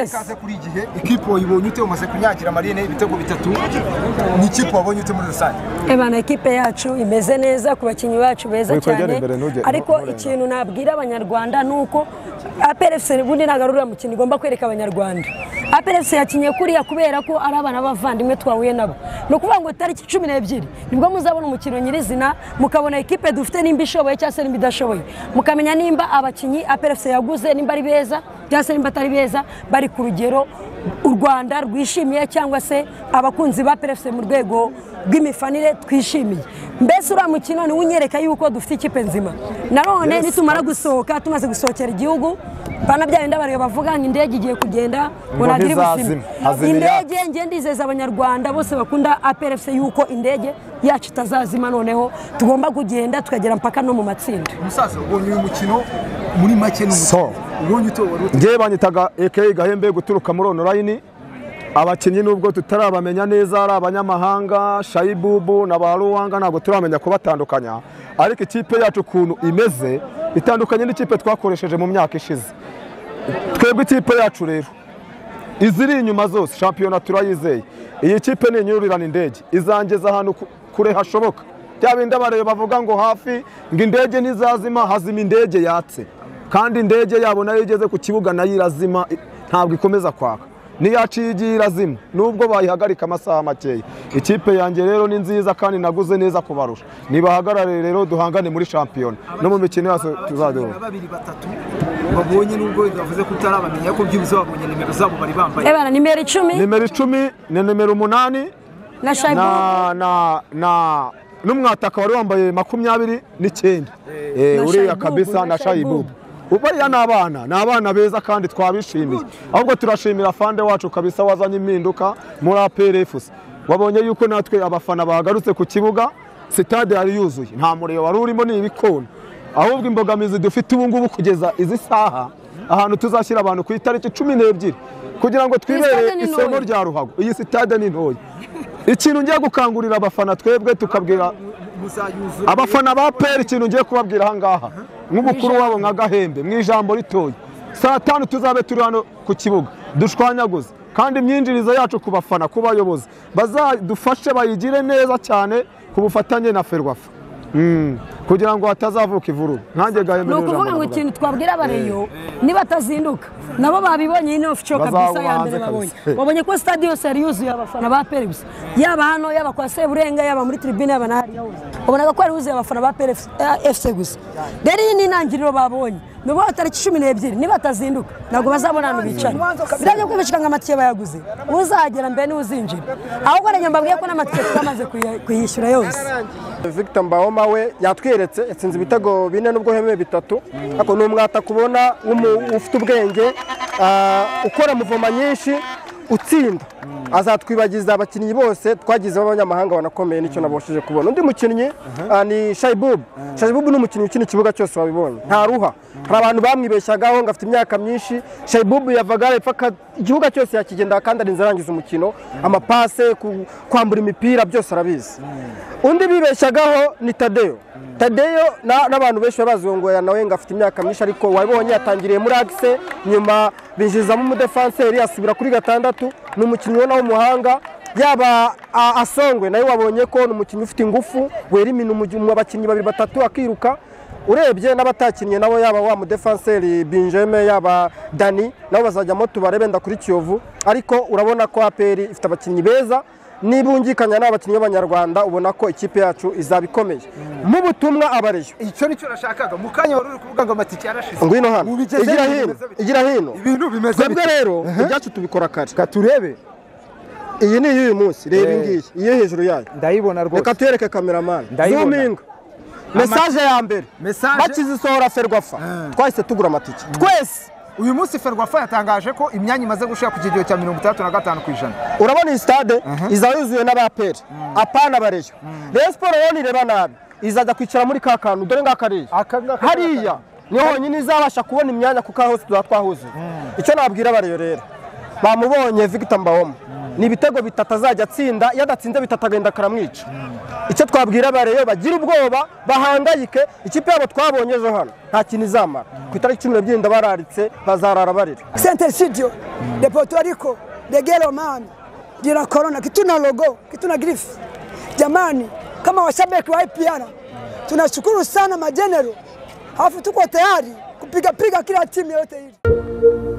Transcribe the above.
ikaze kuri iyi gihe ikipe wayibonye ute umaze kunyagira marine ibitego bitatu ni ikipe wabonye ute muri rusange Ebana ikipe yacu imeze neza ku bakinnyi bacu beza Wikwegera cyane imbere, ntujye- ariko nturenga. ikintu nabwira abanyarwanda ni uko APR FC ubundi ntabwo ari uriya mukino igomba kwereka abanyarwanda APR FC yakinnye kuriya kubera ko ari abana b'abavandimwe twahuye nabo ni ukuvuga ngo tariki cumi n'ebyiri nibwo muzabona umukino nyirizina mukabona ikipe dufite nimba ishoboye cyangwa se nimba idashoboye mukamenya nimba abakinnyi APR FC yaguze nimba ari beza cyangwa se nimba atari beza bari ku rugero u Rwanda rwishimiye cyangwa se abakunzi ba APR FC mu rwego rw'imifanire twishimiye mbese uriya mukino niwo unyereka yuko dufite ikipe nzima nanone nitumara gusohoka tumaze gusohokera igihugu bana bya bindi bareba bavuga ngo indege igiye kugenda ngo Ngo ntagira ubuzima ntizazima, hazimira. indege ngiye ndizeza abanyarwanda bose bakunda APR FC yuko indege yacu itazazima noneho tugomba kugenda tukagera mpaka no mu matsinda umusaza ubonye uyu mukino muri make ni umukino So. ubonye ute wari ute ngewe banyitaga ekeyi gahembe guturuka muri onorayini abakinnyi nubwo tutarabamenya neza ari abanyamahanga shayibubu na ba ruwanga ntabwo turamenya kubatandukanya ariko ikipe yacu ukuntu imeze itandukanye n'ikipe twakoresheje mu myaka ishize twebwe ikipe yacu rero iziri inyuma zose shampiyona turayizeye iyi kipe ni inyurirana indege izangeza ahantu ku- kure hashoboka bya bindi abareba bavuga ngo hafi ngo indege ntizazima hazima indege yatse kandi indege yabo nayo igeze ku kibuga nayo irazima i- ntabwo ikomeza kwaka n'iyacu iyo igiye irazima nubwo bayihagarika amasaha makeya ikipe yanjye rero ni nziza kandi naguze neza kubarusha nibahagarare rero duhangane muri shampiyona no mu mikino yose tuzajya na babiri batatu babonye nubwo bavuze ko utarabamenya ko byibuze babonye nimero zabo bari bambaye Ebana nimero icumi nimero icumi ni nimero umunani na Shaibu na na na n'umwataka wari wambaye makumyabiri n'icyenda Eh, Na uriya Shaibubu, kabisa na na shayibubu Shaibubu. bariya ni abana ni abana beza kandi twabishimiye ahubwo turashimira fande wacu kabisa wazanye impinduka muri aperefusi wabonye yuko natwe abafana bagarutse ku kibuga sitade yari yuzuye nta muriro wari urimo ni ibikona ahubwo imbogamizi dufite ubu ngubu kugeza izi saha ahantu tuzashyira abantu ku itariki cumi n'ebyiri kugira ngo stade twibere ni isomo ntoya. rya ruhago iyi sitade ni ntoya ikintu ngiye gukangurira abafana twebwe tukabwira muzayuzura abafana ba peri ikintu ngiye kubabwira aha ngaha nk'umukuru wabo nka gahembe mu ijambo ritoya saa tanu tuzabe turi hano ku kibuga dushwanyaguze kandi imyinjirizo yacu ku bafana ku bayobozi bazadufashe bayigire neza cyane ku bufatanye na ferwafa Mm, kugira ngo hatazavuka ivururu nkanjye gahembe ni rero ukuvuga ngo ijambo ikintu twabwira abareyo nibatazinduka nabo babibonye ino ofico kabisa ya Bazabanze mbere babonye kabisa. babonye ko stade yose yari yuzuye abafana ba peri gusa yaba hano yaba kwa seburenga yaba muri tribune yaba n'ahariya hose babonaga ko yari yuzuye abafana ba peri efuse gusa rero iyi ni intangiriro babonye ni ukuvuga tariki cumi n'ebyiri nibatazinduka ntabwo bazabona ahantu bicara birajya kwibishika ngo amatike bayaguze uzagera mbere n'uzinjira ahubwo rero mbabwiye ko n'amatike twamaze kuya- kuyishyura yose Victor Mbahoma we yatweretse yatsinze ibitego bine n'ubwo hemeye bitatu ariko ni umwataka ubona w'umu- ufite ubwenge ah, ukora muvoma nyinshi utsinda azatwibagiza abakinnyi bose twagizeho abanyamahanga banakomeye nicyo nabashije kubona undi mukinnyi ah, ni shayibubu shayibubu ni umukinnyi ukina ikibuga cyose wabibonye ntaruha hari abantu bamwibeshyagaho ngo afite imyaka myinshi shayibubu yavaga hepfo aka- igihugu cyose yakigendera kandi arinze arangiza umukino amapase ku- kwambura imipira byose arabizi undi bibeshyagaho ni tadeyo tadeyo na- n'abantu benshi babazi ngo ya nawe ngo afite imyaka myinshi ariko wabonye yatangiriye muri agise nyuma binjizamo umudefanseri asubira kuri gatandatu ni umukinnyi ubona w'umuhanga yaba a- asongwe nayo wabonye ko ni umukinnyi ufite ingufu wera imino umugi- mu bakinnyi babiri batatu akiruka urebye n'abatakinnye nabo yaba wa mudefanseri binjeme yaba dani nabo bazajyamo tubarebe ndakuri kiyovu ariko urabona ko aperi ifite abakinnyi beza nibungikanya n'abakinnyi b'abanyarwanda ubona ko ikipe yacu izaba ikomeye mu butumwa abareyo icyo nicyo nashakaga mu kanya wari uri kuvuga ngo amatike yarashize ngwino hano Ubigeze igira ibintu hino bimeze bite? igira hino ibintu bimeze twebwe bite? rero ibyacu tubikora kare Reka turebe iyi ni iy'uyu munsi reba iyi ngiyi iyo hejuru yayo ndayibona reka rwose tuyereke kameramani Ndayibona. zuminga mesaje ya mbere Message- bakizisohora ferwafa twahise tugura amatike twese uyu munsi ferwafa yatangaje ko imyanya imaze gushira ku kigero cya mirongo itandatu na gatanu ku ijana urabona iyi stade izaba yuzuye n'abaperi apana bareyo rero siporo rero nireba nabi izajya kwicara muri ka kantu dore ngaka rero Aka ngaka ni hariya niho honyine izabasha kubona imyanya kuko aho hose tuba twahuzuye icyo nabwira abareyo rero bamubonye Victor Mbawoma ni ibitego bitatu azajya atsinda iyo adatsinze bitatu agenda akaramwica icyo twabwira abareyo bagira ubwoba bahangayike ikipe yabo twabonye ejo hano nta kintu izamara ku itariki cumi n'ebyiri ndabararitse bazarara barira Sente Studio de Puerto Rico de Gelo Man jina Corona kituna logo kituna grifu. Jamani, kama washabiki wa IPR tunashukuru sana majenero, alafu tuko tayari kupigapiga kila timu yoyote ile.